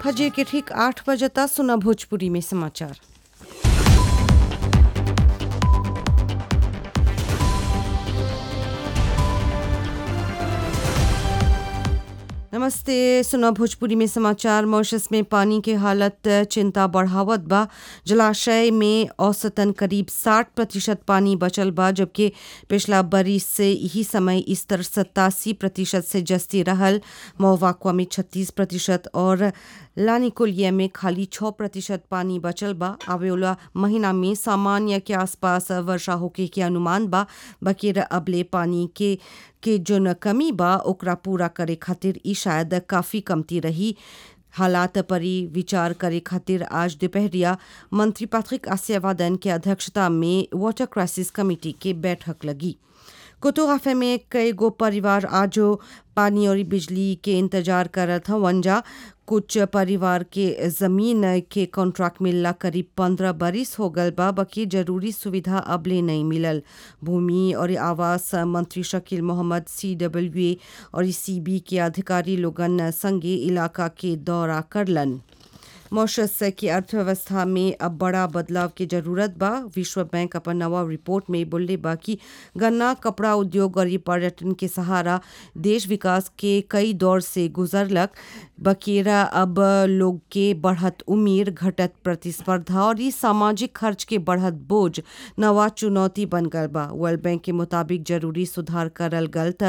फजर के ठीक आठ बजता सुना भोजपुरी में समाचार नमस्ते सुना भोजपुरी में समाचार मॉरिशस में पानी के हालत चिंता बढ़ावत बा जलाशय में औसतन करीब 60 प्रतिशत पानी बचल बा जबकि पिछला बरिस से यही समय स्तर सत्तासी प्रतिशत से जस्ती रहल मोवाक्वा में 36 प्रतिशत और लानिकुलिया में खाली 6 प्रतिशत पानी बचल बा आवेला महीना में सामान्य के आसपास वर्षा होके के अनुमान बा बकीर अबले पानी के के जोन कमी बा ओकरा पूरा करे खातिर ई शायद काफी कमती रही हालात परी विचार करे खातिर आज दोपहरिया मंत्री पैट्रिक आसियावादन के अध्यक्षता में वाटर क्राइसिस कमेटी के बैठक लगी कोतोगाफे में कई गो परिवार आजो पानी और बिजली के इंतजार करत हवन जा कुछ परिवार के जमीन के कॉन्ट्रैक्ट मिलला करीब पंद्रह बरिस हो गल बा बकी जरूरी सुविधा अबले नहीं मिलल भूमि और आवास मंत्री Shakeel Mohammad C W A और सी बी के अधिकारी लोगन संगे इलाका के दौरा करलन मॉरिशस की अर्थव्यवस्था में अब बड़ा बदलाव की जरूरत बा विश्व बैंक अपन नवा रिपोर्ट में बोले बा कि गन्ना कपड़ा उद्योग और पर्यटन के सहारा देश विकास के कई दौर से गुजरलक बकेरा अब लोग के बढ़त उम्र घटत प्रतिस्पर्धा और ई सामाजिक खर्च के बढ़त बोझ नवा चुनौती बन गल बा वर्ल्ड बैंक के मुताबिक जरूरी सुधार करल गल त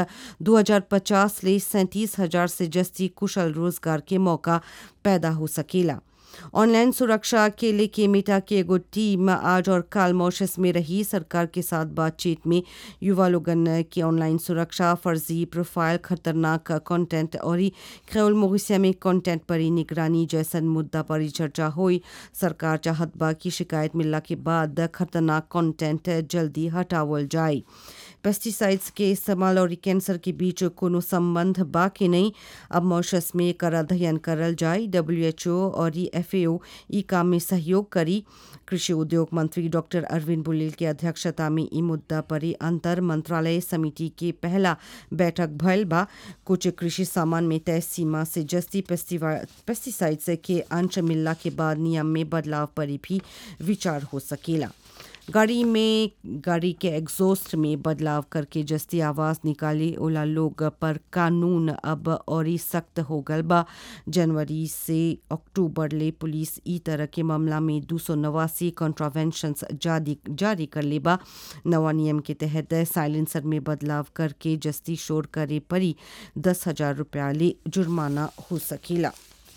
2050 ले सैंतीस हजार से जस्ती कुशल रोजगार के मौका पैदा हो सकेला ऑनलाइन सुरक्षा के लेके मेटा की एगो टीम आज और काल मॉरिशस में रही सरकार के साथ बातचीत में युवा लोगन की ऑनलाइन सुरक्षा फर्जी प्रोफाइल खतरनाक कंटेंट और खेल मोगिसिया में कंटेंट पर निगरानी जैसन मुद्दा पर चर्चा हुई सरकार चाहत बा की शिकायत मिलला के बाद खतरनाक कंटेंट जल्दी हटावल जाए पेस्टिसाइड्स के इस्तेमाल और कैंसर के बीच कोनो संबंध बा कि नहीं अब मॉरिशस में एकर अध्ययन करल जाए डब्ल्यूएचओ और एफएओ ई काम में सहयोग करी कृषि उद्योग मंत्री डॉक्टर अरविंद बुलेल के अध्यक्षता में ई मुद्दा पर अंतर मंत्रालय समिति के पहला बैठक भयल बा कुछ कृषि सामान में तय सीमा से जस्ती पेस्टिसाइड्स के अंश मिलला के बाद नियम में बदलाव पर भी विचार हो सकेला गाड़ी में गाड़ी के एग्जॉस्ट में बदलाव करके जस्ती आवाज निकाली ओला लोग पर कानून अब और सख्त हो गल बा जनवरी से अक्टूबर ले पुलिस ई तरह के मामला में दो सौ नवासी कॉन्ट्रावेंशन जारी जारी कर ले बा नवा नियम के तहत साइलेंसर में बदलाव करके जस्ती शोर करे परी दस हजार रुपया ले जुर्माना हो सकेला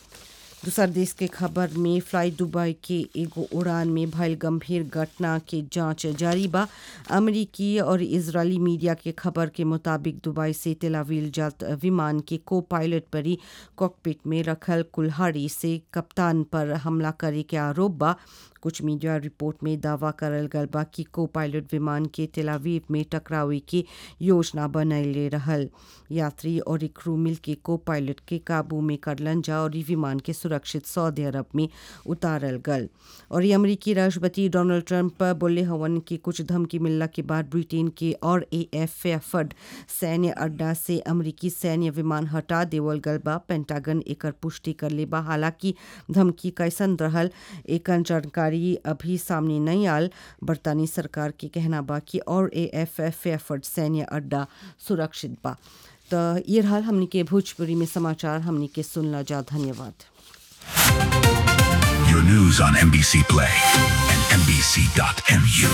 दूसर देश के खबर में फ्लाई दुबई के एगो उड़ान में भयल गंभीर घटना के जांच जारी बा अमेरिकी और इजरायली मीडिया के खबर के मुताबिक दुबई से तेलावील जात विमान के को पायलट परी कॉकपिट में रखल कुल्हाड़ी से कप्तान पर हमला करे के आरोप बा कुछ मीडिया रिपोर्ट में दावा करल गल बा कि को पायलट विमान के तेलावीव में टकरावे की योजना बनैले रहल यात्री और क्रू मिल के को पायलट के काबू में करलन जा और विमान के सुरक्षित सऊदी अरब में उतारल गल और अमरीकी राष्ट्रपति डोनाल्ड ट्रंप बोले हवन कि कुछ धमकी मिलला के बाद ब्रिटेन के और ए एफ एफड सैन्य अड्डा से अमरीकी सैन्य विमान हटा देवल गल बा पेंटागन एकर पुष्टि कर ले बा हालांकि धमकी कैसन रहल एक जानकारी जानकारी अभी सामने नहीं आल बरतानी सरकार के कहना बा कि और ए एफ एफ एफर्ट सैन्य अड्डा सुरक्षित बा तो ये हाल हमनी के भोजपुरी में समाचार हमनी के सुनला जा धन्यवाद Your news on NBC Play and NBC.mu.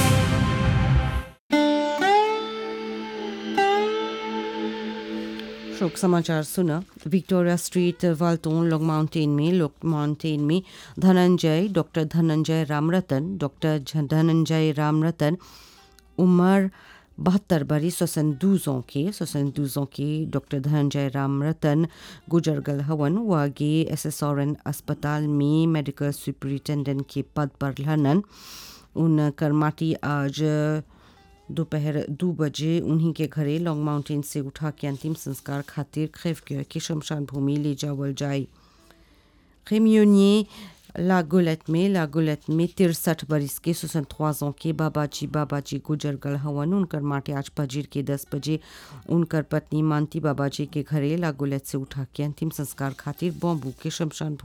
शोक समाचार सुना Victoria Street Walton Long Mountain में लॉन्ग माउंटेन में धनंजय डॉक्टर धनंजय रामरतन डॉक्टर धनंजय रामरतन उम्र बहत्तर बरी सोसन दूजों के सोसन दूजों के डॉक्टर धनंजय रामरतन गुजर गल हवन वागे एस एस आर एन अस्पताल में मेडिकल सुपरिटेंडेंट के पद पर लहनन उन कर्माटी आज दोपहर दो बजे उन्हीं के घरे लॉन्ग माउंटेन से उठा के अंतिम संस्कार खातिर खैफ के शमशान भूमि ले जावल जाए खेमियोनिए लागोलत में लागोलत में तिरसठ बरिस के सुसन ख्वाजों के बाबाजी बाबाजी गुजर गल हवन उनकर माटे आज फजीर के दस बजे उनकर पत्नी मानती बाबाजी के घरे लागोलत से उठा के अंतिम संस्कार खातिर बॉम्बू के शमशान